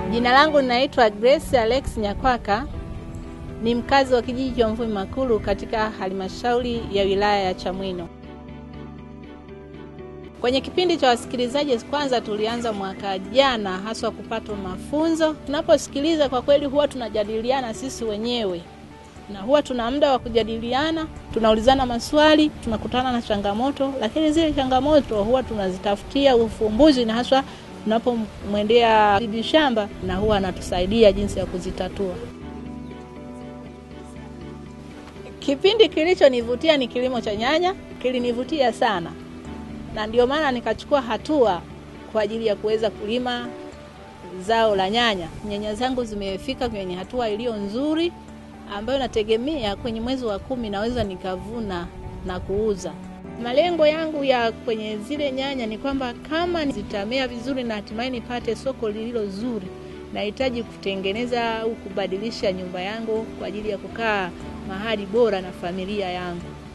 Jina langu ninaitwa Grace Alex Nyakwaka, ni mkazi wa kijiji cha Mvumi Makulu katika halmashauri ya wilaya ya Chamwino. Kwenye kipindi cha wasikilizaji, kwanza tulianza mwaka jana haswa kupata mafunzo. Tunaposikiliza kwa kweli, huwa tunajadiliana sisi wenyewe na huwa tuna muda wa kujadiliana, tunaulizana maswali, tunakutana na changamoto, lakini zile changamoto huwa tunazitafutia ufumbuzi, na haswa tunapomwendea bibi shamba, na huwa anatusaidia jinsi ya kuzitatua. Kipindi kilichonivutia ni kilimo cha nyanya, kilinivutia sana, na ndio maana nikachukua hatua kwa ajili ya kuweza kulima zao la nyanya. Nyanya zangu zimefika kwenye hatua iliyo nzuri ambayo nategemea kwenye mwezi wa kumi naweza nikavuna na kuuza. Malengo yangu ya kwenye zile nyanya ni kwamba kama zitamea vizuri na hatimaye nipate soko lililo zuri, nahitaji kutengeneza au kubadilisha nyumba yangu kwa ajili ya kukaa mahali bora na familia yangu.